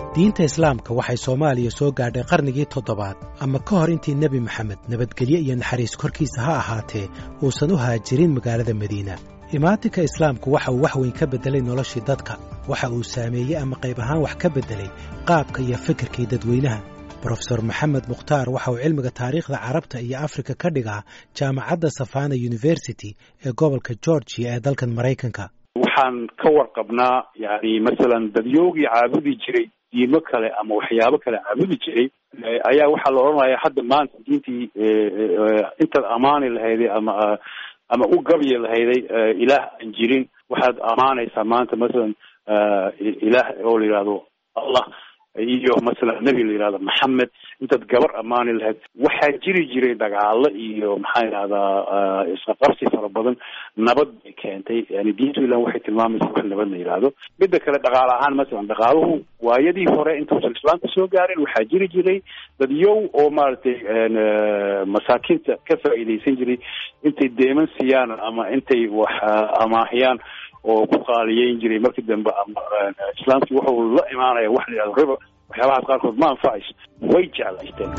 diinta islaamka waxay soomaaliya soo gaadhay qarnigii toddobaad ama ka hor intii nebi maxamed nabadgelyo iyo naxariis korkiisa ha ahaatee uusan u haajirin magaalada madiina imaatinka islaamku waxa uu wax weyn ka beddelay noloshii dadka waxa uu saameeyey ama qayb ahaan wax ka beddelay qaabka iyo fikirkii dadweynaha brofesor maxamed mukhtaar waxa uu cilmiga taariikhda carabta iyo afrika ka dhigaa jaamacadda safana university ee gobolka georgia ee dalkan maraykanka waxaan ka warqabnaa yani masalan dadyoogii caabudi jiray diimo kale ama waxyaabo kale caabudi jiray ayaa waxaa la odhanaya hadda maanta diintii intaad amaani lahayday ama ama u gabyi lahayday ilaah aan jirin waxaad amaanaysaa maanta masalan ilaah oo la yihahdo allah iyo masalan nebi la yihahdo maxamed intaad gabar ammaani lahayd waxaa jiri jiray dagaalo iyo maxaa yidhahdaa isqaqabsi fara badan nabad bay keentay yani diintu ilah waxay tilmaamaysa wax nabad la yihahdo midda kale dhaqaale ahaan masalan dhaqaaluhu waayadii hore intuusan islaamka soo gaarin waxaa jiri jiray dad yow oo maaragtay masaakiinta ka faa'iidaysan jiray intay deeman siiyaan ama intay wax amaahiyaan oo ku qaaliyeyn jiray markii dambe ama islaamkii wuxuu la imaanaya wax la yihahdo riba waxyaabahaas qaarkood ma anfacayso way jeclaysteen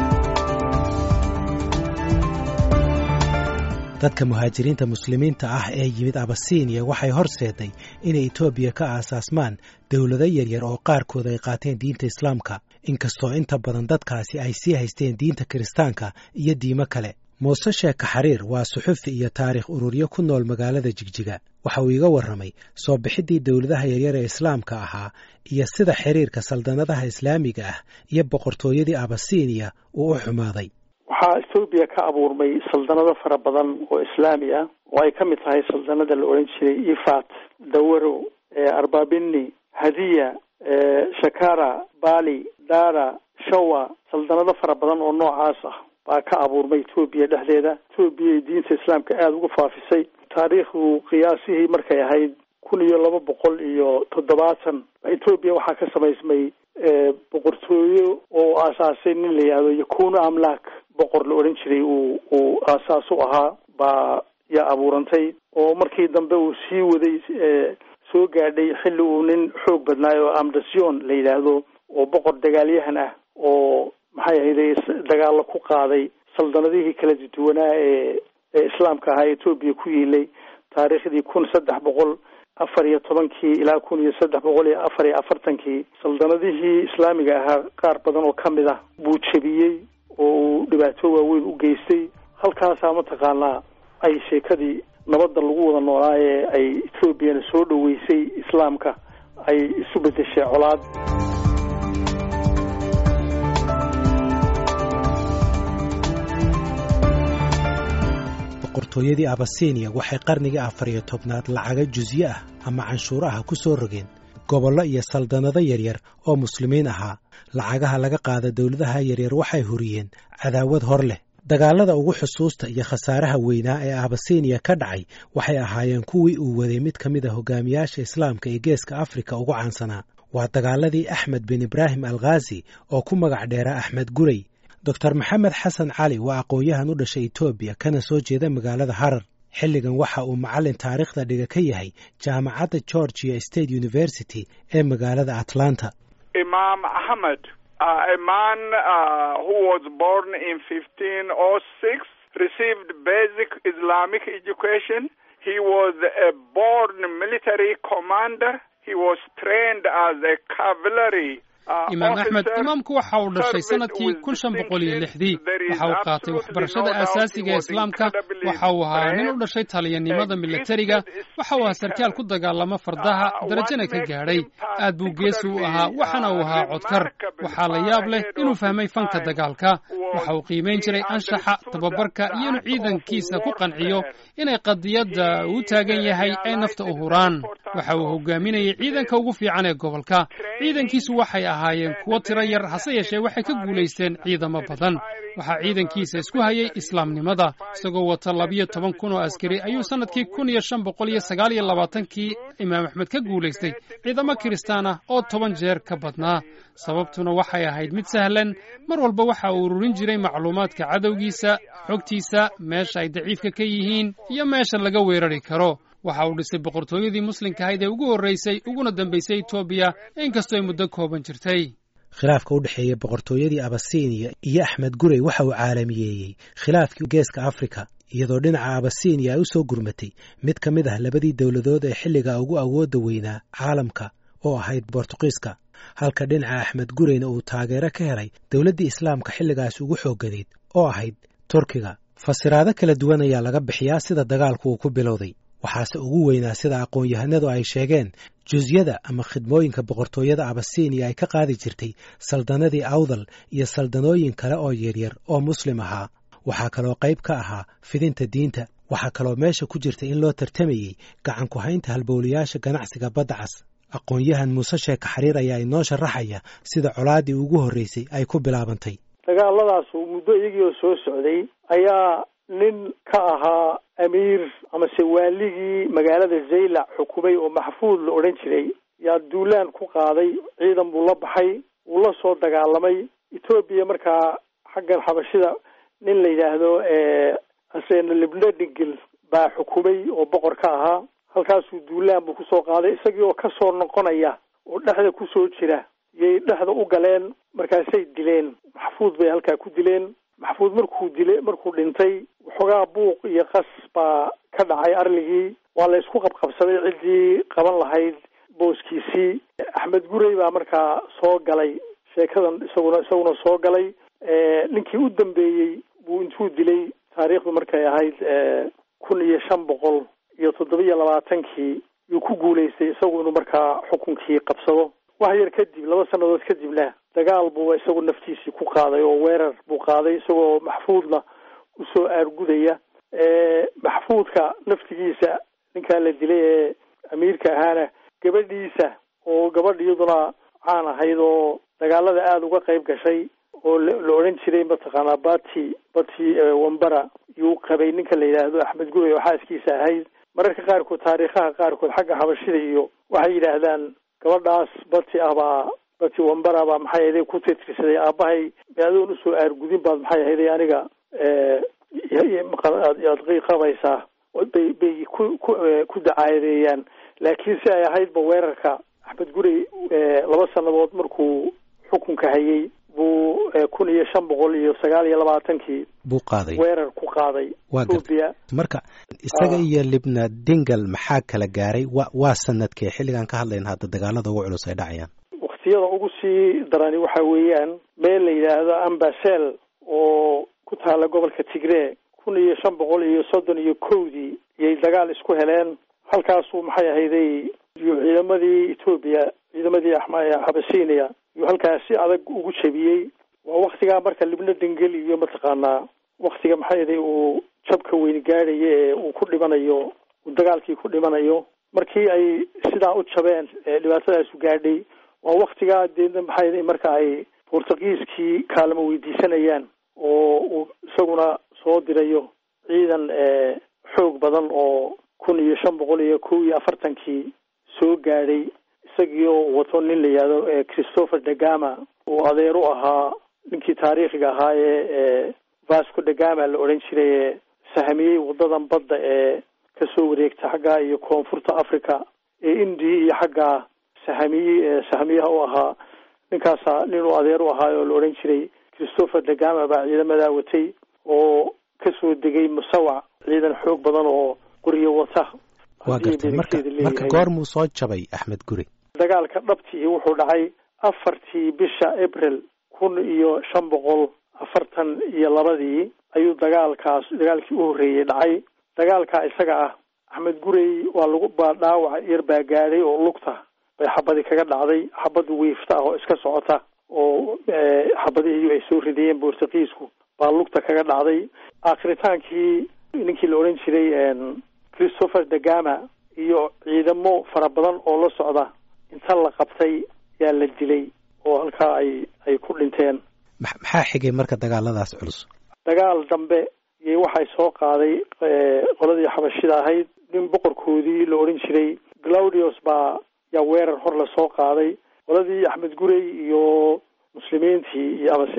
dadka muhaajiriinta muslimiinta ah ee yimid abasiiniya waxay horseeday inay etoobiya ka aasaasmaan dowlado yaryar oo qaarkood ay qaateen diinta islaamka inkastoo inta badan dadkaasi ay sii haysteen diinta kiristaanka iyo diimo kale muuse sheeka xariir waa suxufi iyo taarikh ururyo ku nool magaalada jigjiga waxa uu iga warramay soo bixiddii dowladaha yaryar ee islaamka ahaa iyo sida xiriirka saldanadaha islaamiga ah iyo boqortooyadii abasiiniya uu u xumaaday waxaa ethoobiya ka abuurmay saldanado fara badan oo islaami ah oo ay ka mid tahay saldanada la odhan jiray ifat dawaro arbabini hadiya shakara bali dara shawa saldanado fara badan oo noocaas ah baa ka abuurmay etoobiya dhexdeeda etoobiya diinta islaamka aada uga faafisay taariikhdu qiyaasihii markay ahayd kun iyo laba boqol iyo toddobaatan etoobiya waxaa ka samaysmay boqortooyo oo aasaasay nin la yihahdo yakuna amlak boqor la odhan jiray uu uu aasaas u ahaa baa yaa abuurantay oo markii dambe uu sii waday soo gaadhay xilli uu nin xoog badnaayo oo amdasion la yidhaahdo oo boqor dagaalyahan ah oo maxay ahayday dagaalo ku qaaday saldanadihii kala duwanaa ee ee islaamka ahaa etoobiya ku yiilay taariikhdii kun saddex boqol afar iyo tobankii ilaa kun iyo saddex boqol iyo afar iyo afartankii saldanadihii islaamiga ahaa qaar badan oo ka mid ah buu jebiyey oo uu dhibaato waaweyn u geystay halkaasaa mataqaanaa ay sheekadii nabadda lagu wada noolaa ee ay etoobiyana soo dhoweysay islaamka ay isu bedeshay colaad boqortooyadii abasiiniya waxay qarnigii afar iyo tobnaad lacaga jusye ah ama canshuuro ah ku soo rogeen gobollo iyo saldanado yaryar oo muslimiin ahaa lacagaha laga qaada dowladaha yaryar waxay huriyeen cadaawad hor leh dagaalada ugu xusuusta iyo khasaaraha weynaa ee abasiiniya ka dhacay waxay ahaayeen kuwii uu waday mid ka mid a hogaamiyaasha islaamka ee geeska afrika ugu caansanaa waa dagaaladii axmed bin ibraahim alkhaasi oo ku magac dheera axmed guray doctor maxamed xasan cali waa aqoon-yahan u dhashay etoobiya kana soo jeeda magaalada harar xilligan waxa uu macallin taariikhda dhiga ka yahay jaamacadda georgia state university ee magaalada atlanta imaam axmed a man who was born in fifteen oh six received basic islamic education he was a born military commander he was trained as a cavalry imaam axmed imaamku waxa uu dhashay sanadkii kun shan boqol iyo lixdii waxa uu qaatay waxbarashada aasaasiga ee islaamka waxa uu ahaa nin u dhashay taliyanimada milatariga waxa uu ahaa sarkaal ku dagaalama fardaha darajana ka gaadhay aad buu geesi u ahaa waxaana uu ahaa codkar waxaa la yaab leh inuu fahmay fanka dagaalka waxa uu qiimayn jiray anshaxa tababarka iyo inuu ciidankiisa ku qanciyo inay qadiyadda uu taagan yahay ay nafta u huraan waxa uu hogaaminayay ciidanka ugu fiican ee gobolka ciidankiisu waxay ahaayeen kuwo tiro yar hase yeeshee waxay ka guulaysteen ciidamo badan waxaa ciidankiisa isku hayay islaamnimada isagoo wata labiyo toban kun oo askari ayuu sannadkii kun iyo shan boqol iyo sagaal iyo labaatankii imaam axmed ka guulaystay ciidamo kiristaan ah oo toban jeer ka badnaa sababtuna waxay ahayd mid sahlan mar walba waxa uu ururin jiray macluumaadka cadowgiisa xogtiisa meesha ay daciifka ka yihiin iyo meesha laga weerari karo waxa uu dhisay boqortooyadii muslimka ahayd ee ugu horraysay uguna dambaysay etoobiya inkastoo ay muddo kooban jirtay khilaafka u dhexeeya boqortooyadii abasiiniya iyo axmed gurey waxa uu caalamiyeeyey khilaafkii geeska afrika iyadoo dhinaca abasiiniya ay u soo gurmatay mid ka mid ah labadii dowladood ee xilligaa ugu awoodda weynaa caalamka oo ahayd bortuqiiska halka dhinaca axmed gureyna uu taageero ka helay dowladdii islaamka xilligaas ugu xoogganayd oo ahayd turkiga fasiraado kala duwan ayaa laga bixiyaa sida dagaalku uu ku bilowday waxaase ugu weynaa sida aqoon-yahanadu ay sheegeen jusyada ama khidmooyinka boqortooyada abasiiniya ay ka qaadi jirtay saldanadii awdal iyo saldanooyin kale oo yaryar oo muslim ahaa waxaa kaloo qayb ka ahaa fidinta diinta waxaa kaloo meesha ku jirta in loo tartamayey gacan ku haynta halbowlayaasha ganacsiga badda cas aqoon-yahan muuse sheeka xariir ayaa inoo sharaxaya sida colaaddii ugu horreysay ay ku bilaabantay dagaaladaasu muddo iyagii oo soo socday ayaa nin ka ahaa amiir amase waaligii magaalada zaylac xukumay oo maxfuud la odhan jiray yaa duulaan ku qaaday ciidan buu la baxay wuu la soo dagaalamay etoobiya markaa xaggan xabashida nin la yidhaahdo hasena libnadingil baa xukumay oo boqor ka ahaa halkaasuu duulaan buu kusoo qaaday isagii oo kasoo noqonaya oo dhexda kusoo jira yay dhexda u galeen markaasay dileen maxfuud bay halkaa ku dileen maxfuud markuu dile markuu dhintay waxoogaa buuq iyo qas baa ka dhacay arligii waa la isku qabqabsaday ciddii qaban lahayd booskiisii axmed gurey baa markaa soo galay sheekadan isaguna isaguna soo galay ninkii u dambeeyey buu intuu dilay taariikhdu markay ahayd kun iyo shan boqol iyo toddoba iyo labaatankii yuu ku guulaystay isagu inuu markaa xukunkii qabsado wax yar kadib laba sannadood kadibna dagaal buu isagu naftiisii ku qaaday oo weerar buu qaaday isagoo maxfuudna usoo aargudaya maxfuudka naftigiisa ninkaa la dilay ee amiirka ahaana gabadhiisa oo gabadh iyaduna caan ahayd oo dagaalada aada uga qayb gashay oo la odhan jiray mataqaanaa bati bati wambara yuu qabay ninka la yidhaahdo axmed gurey oo xaaskiisa ahayd mararka qaarkood taariikhaha qaarkood xagga xabashida iyo waxay yidhaahdaan gabadhaas bati ah baa bati wambara baa maxay ahayday ku titirsaday aabahay adoon usoo aargudin baad maxay ahayday aniga aad qabaysaa bay bay ku ku ku dacaadeeyaan laakiin si ay ahaydba weerarka axmed gurey laba sannadood markuu xukunka hayay buu kun iyo shan boqol iyo sagaal iyo labaatankii buu qaaday weerar ku qaaday etoobiya marka isaga iyo libna dingal maxaa kala gaaray wa waa sanadkee xilligan ka hadlayna hadda dagaalada ugu culus ay dhacayaan waktiyada ugu sii darani waxa weeyaan meel la yidhaahdo ambasel oo ku taala gobolka tigree kun iyo shan boqol iyo soddon iyo kowdii iyay dagaal isku heleen halkaasuu maxay ahayday iyo ciidamadii etoobiya ciidamadii xabasiiniya iyuu halkaas si adag ugu jabiyey waa waktigaa marka libna dengel iyo mataqaanaa waktiga maxay ahaday uu jabka weyn gaadhayo ee uu ku dhimanayo uu dagaalkii ku dhimanayo markii ay sidaa u jabeen dhibaatadaasu gaadhay waa waktigaa deedna maxay ahaday marka ay bortugiiskii kaalmo weydiisanayaan oo uu isaguna soo dirayo ciidan xoog badan oo kun iyo shan boqol iyo kow iyo afartankii soo gaadhay isagii oo wato nin la yihahdo christopher degama uu adeer u ahaa ninkii taariikhiga ahaa ee vasco degama la odhan jiray ee sahamiyey wadadan badda ee kasoo wareegta xaggaa iyo koonfurta africa ee indiya iyo xaggaa sahamiye sahamiyaha u ahaa ninkaasa nin uu adeer u ahaa oo la odhan jiray christopher degama baa ciidamadaa watay oo kasoo degay musawac ciidan xoog badan oo qoriyo wata waa gartay marka marka goormuu soo jabay axmed guri dagaalka dhabtii wuxuu dhacay afartii bisha april kun iyo shan boqol afartan iyo labadii ayuu dagaalkaas dagaalkii u horreeyey dhacay dagaalkaa isaga ah axmed gurey waa lagu baa dhaawac yar baa gaadhay oo lugta bay xabadi kaga dhacday xabad wiifta ah oo iska socota oo xabadihii ay soo ridayeen bortugiisku baa lugta kaga dhacday aakhritaankii ninkii la odhan jiray christopher degama iyo ciidamo fara badan oo la socda inta la qabtay yaa la dilay oo halkaa ay ay ku dhinteen maxaa xigay marka dagaaladaas culus dagaal dambe iyo waxay soo qaaday qoladii xabashida ahayd nin boqorkoodii la odhan jiray claudius baa yaa weerar hor la soo qaaday qoladii axmed gurey iyo muslimiintii iyo amase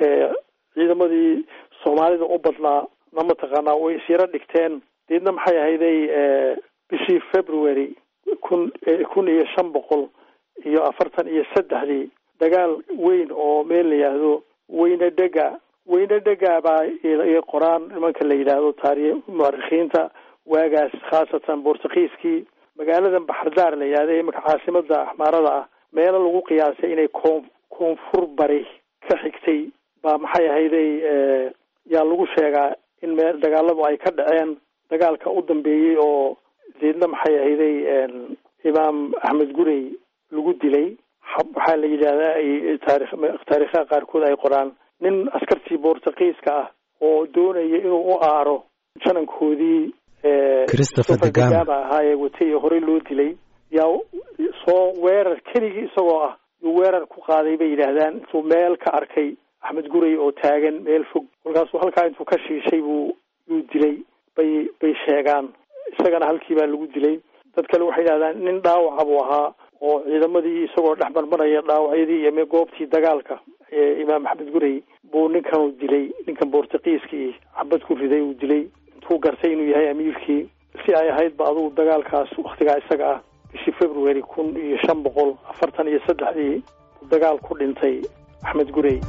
ciidamadii soomaalida u badnaa na mataqaanaa way isyaro dhigteen deedna maxay ahayday bishii february kun kun iyo shan boqol iyo afartan iyo saddexdii dagaal weyn oo meel la yidhaahdo weyne dhega weyne dhega baa i qoraan nimanka la yidhaahdo taari muarikiinta waagaas khaasatan bortugiiskii magaaladan baxardaar la yidhahda imanka caasimada axmaarada ah meelo lagu qiyaasay inay koon koonfur bari ka xigtay baa maxay ahayday yaa lagu sheegaa in meel dagaaladu ay ka dhaceen dagaalka u dambeeyey oo deedna maxay ahayday imaam axmed gurey lagu dilay waxaa la yidhahdaa ay taarikh taarikhaha qaarkood ay qoraan nin askartii bortugiiska ah oo doonaya inuu u aaro janankoodii christopher degama ahaa ee watay ee horey loo dilay yaa soo weerar keligii isagoo ah yuu weerar ku qaaday bay yidhaahdaan intuu meel ka arkay axmed gurey oo taagan meel fog kolkaasuu halkaa intuu ka shiishay buu yuu dilay bay bay sheegaan isagana halkii baa lagu dilay dad kale waxay yidhahdaan nin dhaawaca buu ahaa oo ciidamadii isagoo dhex marmaraya dhaawacyadii iyo goobtii dagaalka ee imaam axmed gurey buu ninkanu dilay ninkan bortugiiskii xabad ku riday uu dilay intuu gartay inuu yahay amiirkii si ay ahaydba adugu dagaalkaas waktigaa isaga ah bishii february kun iyo shan boqol afartan iyo saddexdii dagaal ku dhintay axmed gurey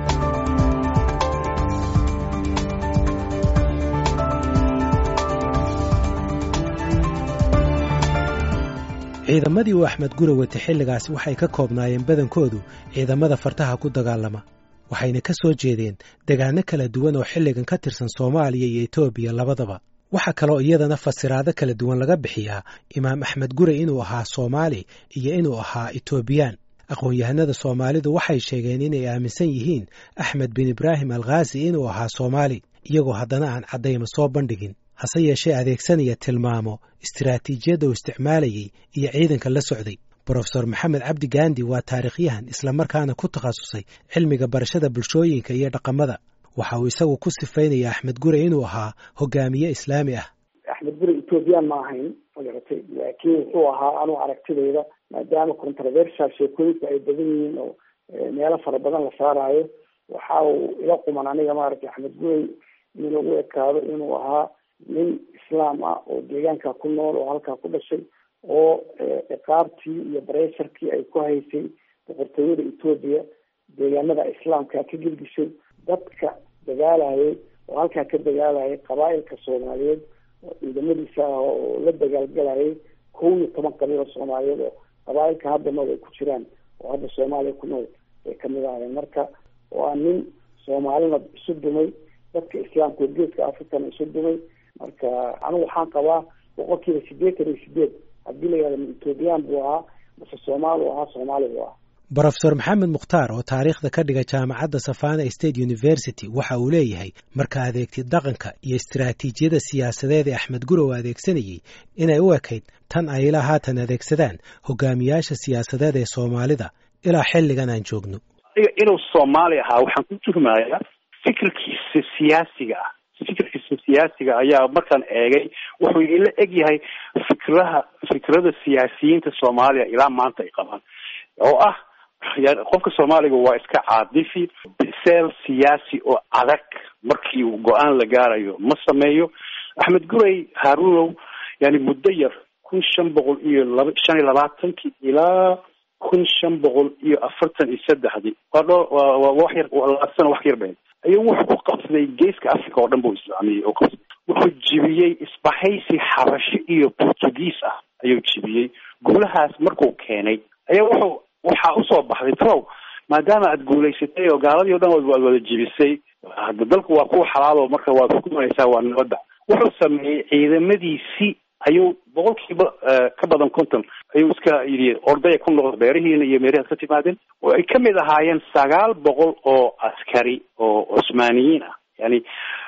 ciidamadii uu axmed gure watay xilligaasi waxay ka koobnaayeen badankoodu ciidamada fartaha ku dagaalama waxayna ka soo jeedeen degaano kala duwan oo xilligan ka tirsan soomaaliya iyo etoobiya labadaba waxaa kaloo iyadana fasiraado kala duwan laga bixiyaa imaam axmed gure inuu ahaa soomaali iyo inuu ahaa etoobiyaan aqoon-yahanada soomaalidu waxay sheegeen inay aaminsan yihiin axmed bin ibraahim alkhaasi inuu ahaa soomaali iyagoo haddana aan caddayma soo bandhigin hase yeeshee adeegsanaya tilmaamo istiraatiijiyadda uu isticmaalayey iyo ciidanka la socday brofesor maxamed cabdi gaandi waa taarikhyahan islamarkaana ku takhasusay cilmiga barashada bulshooyinka iyo dhaqamada waxa uu isagu ku sifaynaya axmed gure inuu ahaa hogaamiye islaami ah axmed gure ethoobiyan ma ahayn magaratay laakiin wuxuu ahaa anuu aragtidayda maadaama controversial sheekooyinku ay badan yihiin oo meelo fara badan la saaraayo waxa uu ila quman aniga maaragtay axmed gurey in lagu ekaado inuu ahaa nin islaam ah oo deegaanka ku nool oo halkaa ku dhashay oo ciqaabtii iyo bareesharkii ay ku haysay boqortooyada etoobiya deegaanada islaamka ka gelgishay dadka dagaalayay oo halkaa ka dagaalayay qabaailka soomaaliyeed oo ciidamadiisa ah oo la dagaalgalayay kow iyo toban qabiilo soomaaliyeed oo qabaailka hadda nool ay ku jiraan oo hadda soomaaliya ku nool ay kamid ahayeen marka waa nin soomaalina isu dumay dadka islaamka oo geeska africana isu dumay marka anigu waxaan qabaa boqol kiiba sideetan iyo sideed haddii la yihahdo ethoobiyan buu ahaa mase soomaali u ahaa soomaali buu ahaa brofesor maxamed mukhtaar oo taariikhda ka dhiga jaamacadda savana state university waxa uu leeyahay marka adeegtid dhaqanka iyo istiraatiijiyada siyaasadeed ee axmed gure uu adeegsanayey inay u ekayd tan ay ilaa haatan adeegsadaan hogaamiyaasha siyaasadeed ee soomaalida ilaa xilligan aan joogno inuu soomaali ahaa waxaan ku tuhmayaa fikirkiisa siyaasiga ah fikirkiisa siyaasiga ayaa markaan eegay wuxuu ila eg yahay fikraha fikrada siyaasiyiinta soomaaliya ilaa maanta ay qabaan oo ah qofka soomaaliga waa iska caadifi biseel siyaasi oo adag markii uu go-aan la gaarayo ma sameeyo axmed gurey haarunow yani muddo yar kun shan boqol iyo laba shan iyo labaatankii ilaa kun shan boqol iyo afartan iyo saddexdii waa dho waa wax yar labaatan wax yar been ayuu wuxuu ku qabsaday geeska africa oo dhan buu islaamiyey oo qabsaday wuxuu jibiyey isbahaysi xabasho iyo portugiis ah ayuu jibiyey guulahaas markuu keenay ayaa wuxuu waxaa usoo baxday trow maadaama aad guulaysatay oo gaaladii o dhan waad wada jibisay hadda dalku waa kuwa xalaalo marka waad ku doonaysaa waa nabadda wuxuu sameeyey ciidamadiisi ayuu boqolkiiba ka badan konton ayuu iska yidhi ordaya ku noqda beerihiina iyo meerihaad ka timaadeen oo ay kamid ahaayeen sagaal boqol oo askari oo cusmaaniyiin ah yani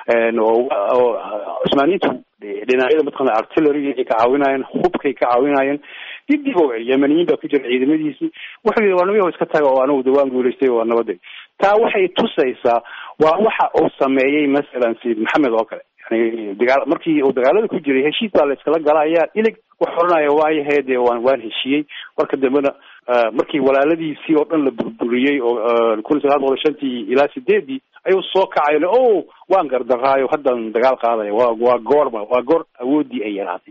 oo cusmaaniyiintu dhinacyada mataqana artillery ay ka caawinayeen hubkay ka caawinayeen dibdib o yemaniyiin baa ku jira ciidamadiisii wuxuu yidhi waa namiyaho iska taga oo anigu dawaan guulaystay waa nabaday taa waxay tusaysaa waa waxa uu sameeyey masalan sayid maxamed oo kale yani dagaa markii uu dagaalada ku jiray heshiis baa la iskala gala ayaa ilig wax oranaya waayahay dee waan waan heshiiyey marka dambena markii walaaladiisii oo dhan la burburiyey oo kun sagaal boqol shantii ilaa sideedii ayuu soo kacay o waan gardaraayo haddaan dagaal qaadaya wa waa goorma waa goor awoodii ay yaraatay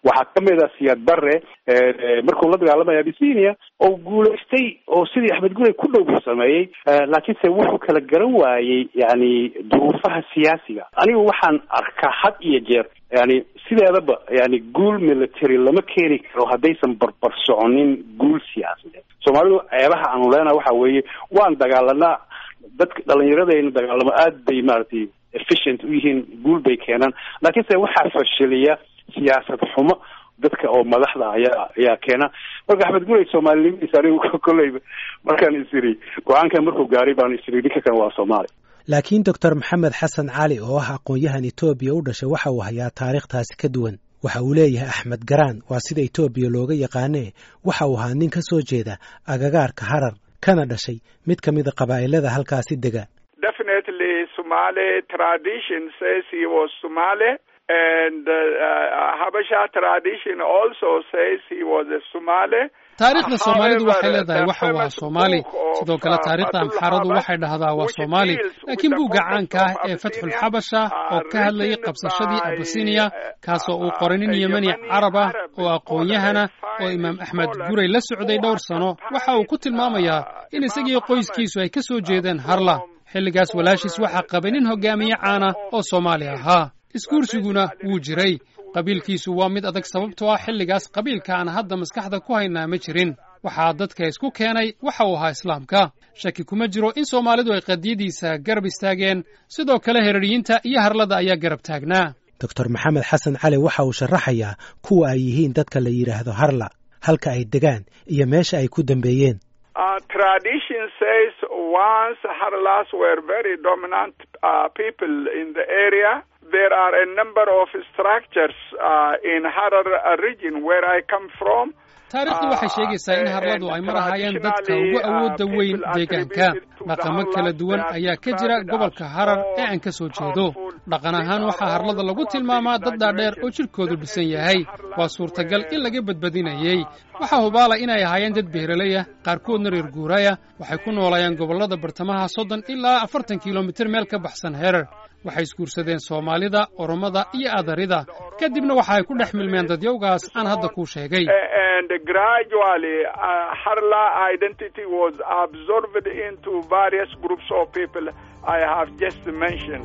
waxaa kamid a siyaad barre markuu la dagaalamaya abisinia oo guulaystay oo sidii axmed gurey ku dhow buu sameeyey laakiinse wuxuu kala garan waayey yani duruufaha siyaasiga anigu waxaan arkaa had iyo jeer yani sideedaba yani guul military lama keeni karo haddaysan barbar soconin guul siyaasadeed soomaalidu ceebaha aanu leenaha waxa weeye waan dagaalanaa dadka dhalinyaradayna dagaalamo aad bay maaragtay efficient u yihiin guul bay keenaan laakiinse waxaa fashiliya siyaasad xumo dadka oo madaxda ayaa ayaa keena marka axmed gurey soomaalinimadiisa anigu kolleyba markaan is iri go-aankan markuu gaaray baan is iri ninka kan waa soomaali laakiin doctor maxamed xasan cali oo ah aqoon-yahan etoobiya u dhashay waxa uu hayaa taariikhtaasi ka duwan waxa uu leeyahay axmed garaan waa sida etoobiya looga yaqaanee waxa uu ahaa nin ka soo jeeda agagaarka harar kana dhashay mid ka mida qabaa'ilada halkaasi dega definitely somali tradition says he was somali and uh, uh, habasha tradition also says he was a somali taariikhda soomaalidu waxay leedahay waxa waa soomaali sidoo kale taariikhda amxaaradu waxay dhahdaa waa soomaali laakiin buugga caanka ah ee fatxulxabasha oo ka hadlayay qabsashadii abasiniya kaasoo uu qoray nin yemeni carab ah oo aqoon-yahana oo imaam axmed gurey la socday dhowr sano waxa uu ku tilmaamayaa in isagii qoyskiisu ay ka soo jeedeen harla xilligaas walaashiis waxaa qabay nin hogaamiye caana oo soomaali ahaa isguursiguna wuu jiray qabiilkiisu waa mid adag sababtoo ah xilligaas qabiilka aan hadda maskaxda ku haynaa ma jirin waxaa dadka isku keenay waxa uu ahaa islaamka shaki kuma jiro in soomaalidu ay qadiyadiisa garab istaageen sidoo kale heraryiinta iyo harlada ayaa garab taagnaa doctor maxamed xasan cali waxa uu sharaxayaa kuwa ay yihiin dadka la yidhaahdo harla halka ay degaan iyo meesha ay ku dambeeyeen Uh, tradition says once Harlas were very dominant uh, people in the area. There are a number of structures uh, in Harar region where I come from. taariikhdu waxay sheegaysaa in harladu ay mar ahaayeen dadka ugu awoodda weyn deegaanka dhaqamo kala duwan ayaa ka jira gobolka harar ee aan ka soo jeedo dhaqan ahaan waxaa harlada lagu tilmaamaa dad dhaadheer oo jidhkoodu dhisan yahay waa suurtagal in laga badbadinayey waxaa hubaala inay ahaayeen dad beeraley ah qaarkoodna reer guuraya waxay ku noolaayeen gobollada bartamaha soddon ilaa afartan kilomitir meel ka baxsan herar waxay isguursadeen soomaalida oromada iyo adarida kadibna waxa ay ku dhex milmeen dadyowgaas aan hadda kuu sheegay and gradually uh, Harla identity was absorbed into various groups of people I have just mentioned.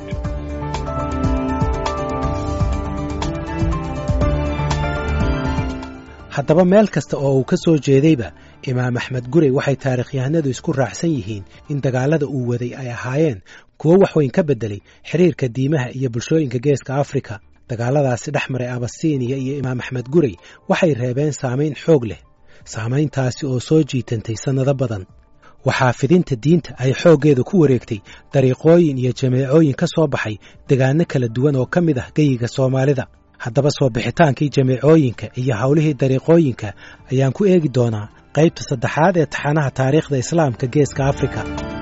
haddaba meel kasta oo uu ka soo jeedayba imaam axmed gurey waxay taarikhyahanadu isku raacsan yihiin in dagaalada uu waday ay ahaayeen kuwo wax weyn ka beddelay xiriirka diimaha iyo bulshooyinka geeska afrika dagaaladaasi dhex maray abasiiniya iyo imaam axmed gurey waxay reebeen saamayn xoog leh saamayntaasi oo soo jiitantay sannado badan waxaa fidinta diinta ay xooggeeda ku wareegtay dariiqooyin iyo jameecooyin ka soo baxay degaanno kala duwan oo ka mid ah geyiga soomaalida haddaba soo bixitaankii jameecooyinka iyo howlihii dariiqooyinka ayaan ku eegi doonaa qaybta saddexaad ee taxanaha taariikhda islaamka geeska afrika